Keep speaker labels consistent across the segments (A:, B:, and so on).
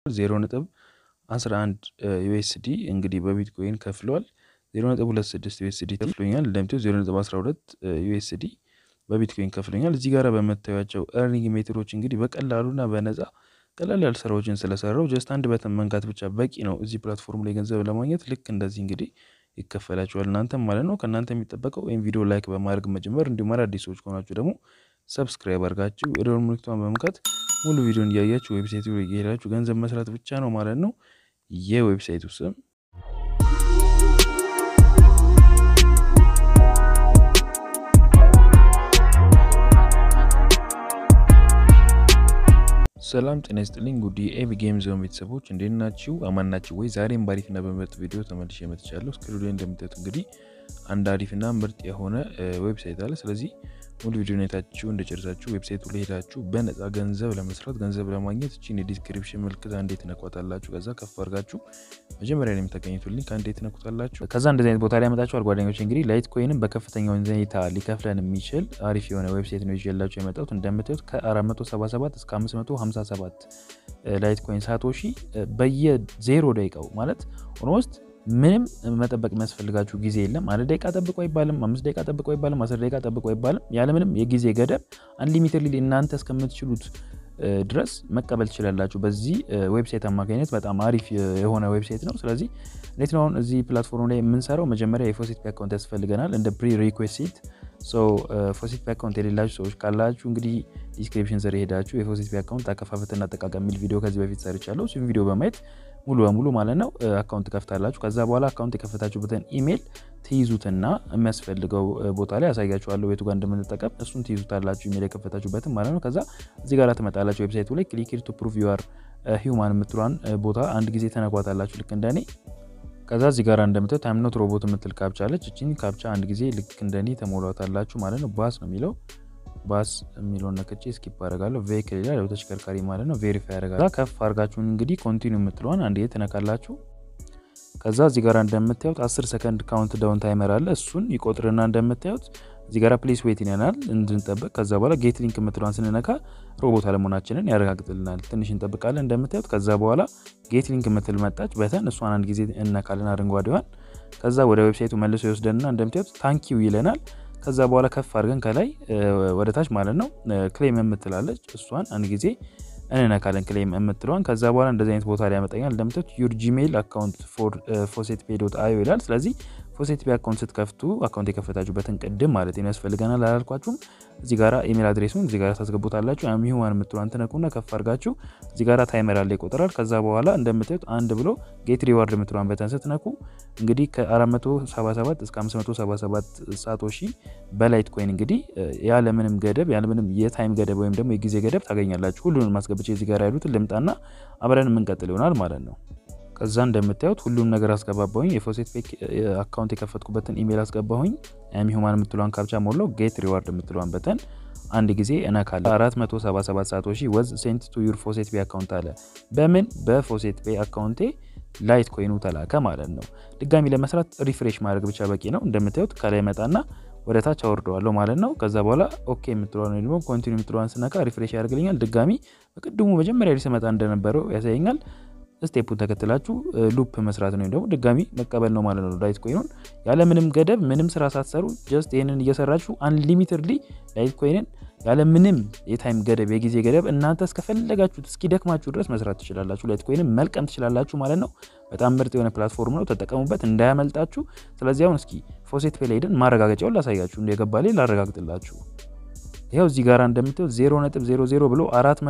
A: ዜሮ ነጥብ 11 ዩኤስዲ እንግዲህ በቢትኮይን ከፍለዋል። 0.26 ዩኤስዲ ከፍሎኛል። እንደምታዩት 0.12 ዩኤስዲ በቢትኮይን ከፍሎኛል። እዚህ ጋር በምታዩቸው ኤርኒንግ ሜትዶች እንግዲህ በቀላሉና በነፃ ቀላል ያሉ ስራዎችን ስለሰራው ጀስት አንድ በተን መንካት ብቻ በቂ ነው። እዚህ ፕላትፎርም ላይ ገንዘብ ለማግኘት ልክ እንደዚህ እንግዲህ ይከፈላችኋል እናንተም ማለት ነው። ከእናንተ የሚጠበቀው ወይም ቪዲዮ ላይክ በማድረግ መጀመር፣ እንዲሁም አዳዲስ ሰዎች ከሆናችሁ ደግሞ ሰብስክራይብ አድርጋችሁ የደወል ምልክቷን በመንካት ሙሉ ቪዲዮን እያያችሁ ዌብሳይቱ ላይ እየሄዳችሁ ገንዘብ መስራት ብቻ ነው ማለት ነው። የዌብሳይቱ ስም ሰላም ጤና ይስጥልኝ። ጉዲ ኤቪ ጌም ዞን ቤተሰቦች እንዴት ናችሁ? አማን ናችሁ ወይ? ዛሬም በአሪፍና በምርጥ ቪዲዮ ተመልሼ መጥቻለሁ። እስክሪኑ ላይ እንደምታዩት እንግዲህ አንድ አሪፍና ምርጥ የሆነ ዌብሳይት አለ። ስለዚህ ሙሉ ቪዲዮ አይታችሁ እንደጨርሳችሁ ዌብሳይቱ ላይ ሄዳችሁ በነፃ ገንዘብ ለመስራት ገንዘብ ለማግኘት እቺን የዲስክሪፕሽን ምልክት አንዴ ትነኳታላችሁ። ከዛ ከፍ አድርጋችሁ መጀመሪያ ላይ የምታገኙት ሊንክ አንዴ ትነኩታላችሁ። ከዛ እንደዚህ አይነት ቦታ ላይ ያመጣችኋል። ጓደኞች እንግዲህ ላይት ኮይንም በከፍተኛ ሁኔታ ሊከፍለን የሚችል አሪፍ የሆነ ዌብሳይት ነው ይዤላችሁ የመጣሁት። እንደምታዩት ከ477 እስከ 557 ላይት ኮይን ሳቶሺ በየዜሮ ደቂቃው ማለት ኦልሞስት ምንም መጠበቅ የሚያስፈልጋችሁ ጊዜ የለም። አንድ ደቂቃ ጠብቆ አይባልም፣ አምስት ደቂቃ ጠብቆ አይባልም፣ አስር ደቂቃ ጠብቆ አይባልም። ያለምንም የጊዜ ገደብ አንሊሚትድ እናንተ እስከምትችሉት ድረስ መቀበል ትችላላችሁ። በዚህ ዌብሳይት አማካኝነት በጣም አሪፍ የሆነ ዌብሳይት ነው። ስለዚህ እንዴት ነው አሁን እዚህ ፕላትፎርም ላይ የምንሰራው? መጀመሪያ የፎሲት አካውንት ያስፈልገናል እንደ ፕሪ ሪኩዌስት ፎሲት አካውንት የሌላችሁ ሰዎች ካላችሁ እንግዲህ ዲስክሪፕሽን ስር ሄዳችሁ የፎሲት አካውንት አከፋፈትና አጠቃቀም የሚል ቪዲዮ ከዚህ በፊት ሰርቻለሁ። እሱም ቪዲዮ በማየት ሙሉ በሙሉ ማለት ነው አካውንት ከፍታላችሁ። ከዛ በኋላ አካውንት የከፈታችሁበትን ኢሜል ትይዙትና የሚያስፈልገው ቦታ ላይ ያሳያችኋለሁ የቱ ጋር እንደምንጠቀም እሱን ትይዙታላችሁ፣ ኢሜል የከፈታችሁበትን ማለት ነው። ከዛ እዚህ ጋር ትመጣላችሁ ዌብሳይቱ ላይ ክሊክ ቱ ፕሩቭ ዩአር ሂውማን የምትሏን ቦታ አንድ ጊዜ ተነኳታላችሁ ልክ እንደኔ ከዛ እዚህ ጋር እንደምታዩት ታይም ኖት ሮቦት የምትል ካፕቻ አለች። እቺን ካፕቻ አንድ ጊዜ ልክ እንደኔ ተሞላታላችሁ ማለት ነው። ባስ ነው የሚለው ባስ የሚለውን ነክቼ ስኪፕ አደርጋለሁ። ቬክል ይላል ተሽከርካሪ ማለት ነው። ቬሪፋይ ያደርጋል። ከፍ አድርጋችሁን እንግዲህ ኮንቲኒው የምትለዋን አንድ ትነካላችሁ። ከዛ እዚህ ጋር እንደምታዩት 10 ሰከንድ ካውንት ዳውን ታይመር አለ። እሱን ይቆጥርና እንደምታዩት እዚህ ጋር ፕሌስ ዌት ይለናል እንድንጠብቅ። ከዛ በኋላ ጌት ሊንክ የምትለዋን ስንነካ ሮቦት አለመሆናችንን ያረጋግጥልናል። ትንሽ እንጠብቃለን እንደምታዩት። ከዛ በኋላ ጌት ሊንክ የምትል መጣች በተን እሷን አንድ ጊዜ እነካለን አረንጓዴዋን። ከዛ ወደ ዌብሳይቱ መልሶ ይወስደንና እንደምታዩት ታንኪው ይለናል። ከዛ በኋላ ከፍ አድርገን ከላይ ወደ ታች ማለት ነው ክሌም የምትላለች እሷን አንድ ጊዜ እንነካለን ክሌም የምትለዋን። ከዛ በኋላ እንደዚህ አይነት ቦታ ላይ ያመጣኛል። እንደምታዩት ዩር ጂሜይል አካውንት ፎር ፎሴት ፔ ዶት አዮ ይላል። ስለዚህ ፎሴት ፔ አካውንት ስትከፍቱ አካውንት የከፈታችሁበትን ቅድም ማለት ነው ያስፈልገናል አላልኳችሁም? እዚህ ጋራ ኢሜል አድሬሱን እዚህ ጋራ ታስገቡታላችሁ። ሂውማን የምትለዋን ትነኩና ከፍ አድርጋችሁ እዚህ ጋራ ታይመር አለ ይቆጥራል። ከዛ በኋላ እንደምታዩት አንድ ብሎ ጌት ሪዋርድ የምትለዋን በተን ስትነኩ እንግዲህ ከ477 እስከ 577 ሳቶሺ በላይት ኮይን እንግዲህ ያለምንም ገደብ ያለምንም የታይም ገደብ ወይም ደግሞ የጊዜ ገደብ ታገኛላችሁ። ሁሉንም ማስገብቼ እዚህ ጋር ያሉትን ልምጣና አብረን የምንቀጥል ይሆናል ማለት ነው። ከዛ እንደምታዩት ሁሉም ነገር አስገባባሁኝ። የፎሴት ፔክ አካውንት የከፈትኩበትን ኢሜል አስገባሁኝ። ያሚ ሁማን የምትለዋን ካፕቻ ሞላው። ጌት ሪዋርድ የምትለዋን በተን አንድ ጊዜ እነካለ 477 ሳቶሺ ወዝ ሴንት ቱ ዩር ፎሴት ፔ አካውንት አለ። በምን በፎሴት ፔ አካውንቴ ላይት ኮይኑ ተላከ ማለት ነው። ድጋሚ ለመስራት ሪፍሬሽ ማድረግ ብቻ በቂ ነው። እንደምታዩት ከላይ መጣና ወደ ታች አወርደዋለሁ ማለት ነው። ከዛ በኋላ ኦኬ የምትለዋን ወይ ደግሞ ኮንቲኒ የምትለዋን ስነካ ሪፍሬሽ ያደርግልኛል። ድጋሚ በቅድሙ መጀመሪያ ላይ ስመጣ እንደነበረው ያሳየኛል። ስቴፑን ተከትላችሁ ሉፕ መስራት ነው ደግሞ ድጋሚ መቀበል ነው ማለት ነው። ላይት ኮይኑን ያለምንም ገደብ ምንም ስራ ሳትሰሩ ጀስት ይህንን እየሰራችሁ አንሊሚትድሊ ላይት ኮይንን ያለምንም የታይም ገደብ የጊዜ ገደብ እናንተ እስከፈለጋችሁት እስኪደክማችሁ ድረስ መስራት ትችላላችሁ። ላይት ኮይንን መልቀም ትችላላችሁ ማለት ነው። በጣም ምርጥ የሆነ ፕላትፎርም ነው፣ ተጠቀሙበት እንዳያመልጣችሁ። ስለዚህ አሁን እስኪ ፎሴት ፔ ላይ ሄደን ማረጋገጫውን ላሳያችሁ፣ እንደገባ ላይ ላረጋግጥላችሁ። ይኸው እዚህ ጋር እንደምታዩት 0.00 ብሎ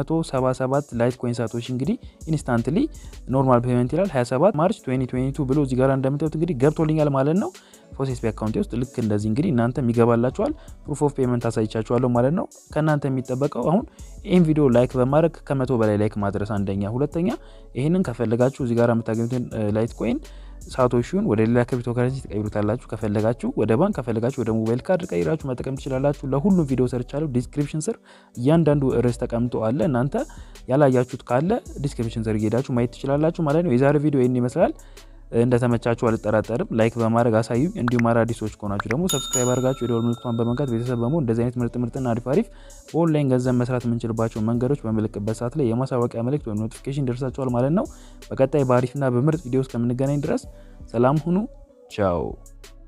A: 477 ላይት ኮይን ሳቶሺ እንግዲህ ኢንስታንትሊ ኖርማል ፔመንት ይላል 27 ማርች 2022 ብሎ እዚህ ጋር እንደምታዩት እንግዲህ ገብቶልኛል ማለት ነው። ፎሴት ፔ አካውንቴ ውስጥ ልክ እንደዚህ እንግዲህ እናንተ የሚገባላችኋል። ፕሩፍ ኦፍ ፔመንት አሳይቻችኋለሁ ማለት ነው። ከእናንተ የሚጠበቀው አሁን ይህን ቪዲዮ ላይክ በማድረግ ከመቶ በላይ ላይክ ማድረስ አንደኛ፣ ሁለተኛ ይህንን ከፈለጋችሁ እዚህ ጋር የምታገኙትን ላይት ኮይን ሳቶሺውን ወደ ሌላ ክሪፕቶ ከረንሲ ትቀይሩታላችሁ። ከፈለጋችሁ ወደ ባንክ፣ ከፈለጋችሁ ወደ ሞባይል ካርድ ቀይራችሁ መጠቀም ትችላላችሁ። ለሁሉም ቪዲዮ ሰርቻለሁ። ዲስክሪፕሽን ስር እያንዳንዱ ርዕስ ተቀምጦ አለ። እናንተ ያላያችሁት ካለ ዲስክሪፕሽን ስር እየሄዳችሁ ማየት ትችላላችሁ ማለት ነው። የዛሬ ቪዲዮ ይህን ይመስላል። እንደተመቻችሁ አልጠራጠርም። ላይክ በማድረግ አሳዩኝ። እንዲሁም አዳዲሶች ከሆናችሁ ደግሞ ሰብስክራይብ አድርጋችሁ የደወል ምልክቷን በመንካት ቤተሰብ በመሆን እንደዚህ አይነት ምርጥ ምርጥና አሪፍ አሪፍ በኦንላይን ገንዘብ መስራት የምንችልባቸው መንገዶች በምልክበት ሰዓት ላይ የማሳወቂያ መልእክት ወይም ኖቲፊኬሽን ደርሳችኋል ማለት ነው። በቀጣይ በአሪፍና በምርጥ ቪዲዮ እስከምንገናኝ ድረስ ሰላም ሁኑ። ቻው